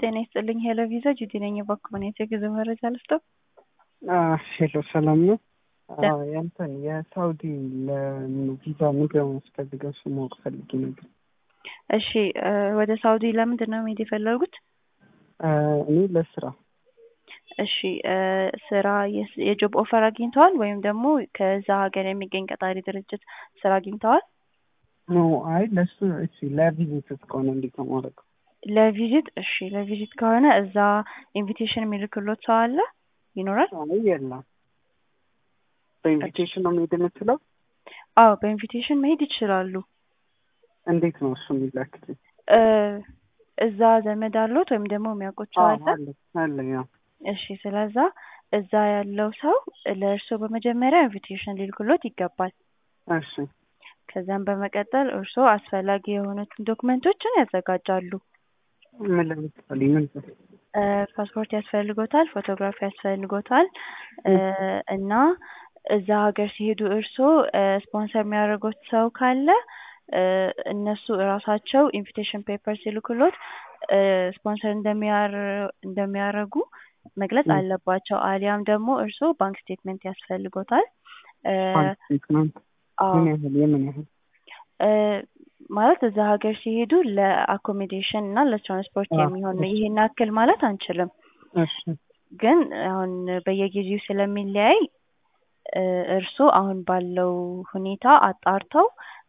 ጤና ይስጥልኝ ሄሎ ቪዛ ጁዲ ነኝ። የባኮመኔት የጉዞ መረጃ ልስጠው። ሄሎ ሰላም ነው። ያንተን የሳውዲ ለቪዛ ምንድን ነው የሚያስፈልገው? እሱ ማወቅ ፈልጌ ነበር። እሺ ወደ ሳውዲ ለምንድን ነው መሄድ የፈለጉት? እኔ ለስራ እሺ ስራ የጆብ ኦፈር አግኝተዋል ወይም ደግሞ ከዛ ሀገር የሚገኝ ቀጣሪ ድርጅት ስራ አግኝተዋል? ኖ አይ ለሱ እሺ ለቪዚት እስከሆነ እንዴት ነው ማድረገው? ለቪዚት እሺ ለቪዚት ከሆነ እዛ ኢንቪቴሽን የሚልክሎት ሰው አለ ይኖራል? አይ የለም። በኢንቪቴሽን ነው መሄድ የምችለው? አዎ በኢንቪቴሽን መሄድ ይችላሉ። እንዴት ነው እሱ የሚላክልኝ? እዛ ዘመድ አሉት ወይም ደግሞ የሚያውቁት ሰው አለ? አለኝ አዎ። እሺ ስለዛ እዛ ያለው ሰው ለእርስዎ በመጀመሪያ ኢንቪቴሽን ሊልክሎት ይገባል። እሺ ከዛም በመቀጠል እርስዎ አስፈላጊ የሆኑትን ዶክመንቶችን ያዘጋጃሉ። ምን ለምሳሌ ምን ፓስፖርት ያስፈልጎታል፣ ፎቶግራፍ ያስፈልጎታል እና እዛ ሀገር ሲሄዱ እርስዎ ስፖንሰር የሚያደርጉት ሰው ካለ እነሱ እራሳቸው ኢንቪቴሽን ፔፐር ሲልክሎት ስፖንሰር እንደሚያደርጉ መግለጽ አለባቸው። አሊያም ደግሞ እርስዎ ባንክ ስቴትመንት ያስፈልጎታል። ስቴትመንት ምን ያህል የምን ያህል ማለት እዛ ሀገር ሲሄዱ ለአኮሞዴሽን እና ለትራንስፖርት የሚሆን ነው። ይሄን ያክል ማለት አንችልም፣ እሺ ግን አሁን በየጊዜው ስለሚለያይ እርስዎ አሁን ባለው ሁኔታ አጣርተው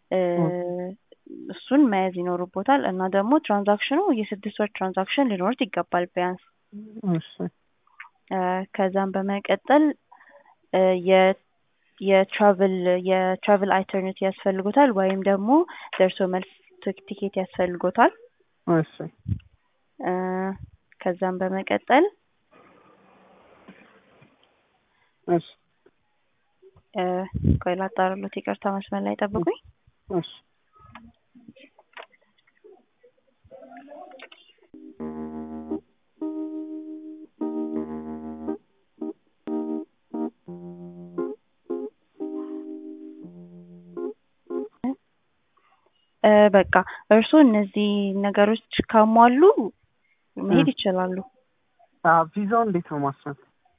እሱን መያዝ ይኖርቦታል እና ደግሞ ትራንዛክሽኑ የስድስት ወር ትራንዛክሽን ሊኖሩት ይገባል ቢያንስ። እሺ ከዛም በመቀጠል የትራቭል የትራቭል አይተርኔት ያስፈልጎታል ወይም ደግሞ ደርሶ መልስ ቲኬት ያስፈልጎታል። እሺ ከዛም በመቀጠል እሺ ቆይ ላጣራሎት፣ ይቅርታ መስመር ላይ ጠብቁኝ። እሺ በቃ እርስዎ እነዚህ ነገሮች ካሟሉ መሄድ ይችላሉ። ቪዛው እንዴት ነው ማስራት?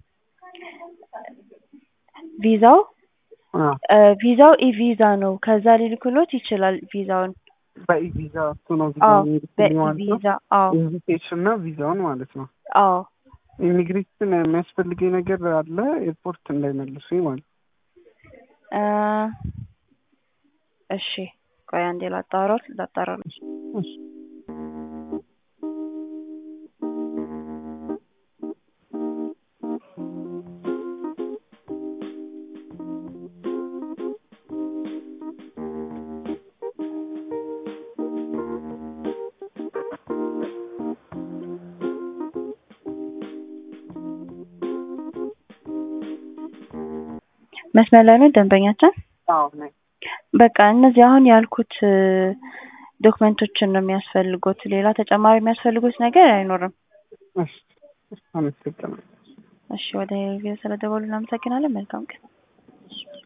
ቪዛው ቪዛው ኢቪዛ ነው። ከዛ ሊልክሎት ይችላል ቪዛውን። በኢቪዛ እሱ ነው ቪዛ አዎ የሚልክልኝ ማለት ነው? በኢቪዛ አዎ ኢንቪቴሽን እና ቪዛውን ማለት ነው። አዎ ኢሚግሬሽን የሚያስፈልገኝ ነገር አለ ኤርፖርት እንዳይመልሱኝ ማለት እ እሺ ቆይ አንዴ ላጣራው ላጣራው። እሺ መስመር ላይ ነው ደንበኛችን? አዎ ነኝ። በቃ እነዚህ አሁን ያልኩት ዶክመንቶችን ነው የሚያስፈልጉት። ሌላ ተጨማሪ የሚያስፈልጉት ነገር አይኖርም። እሺ አመሰግናለሁ። እሺ ወደ ቪዲዮ ስለደወሉ እናመሰግናለን። መልካም ቀን።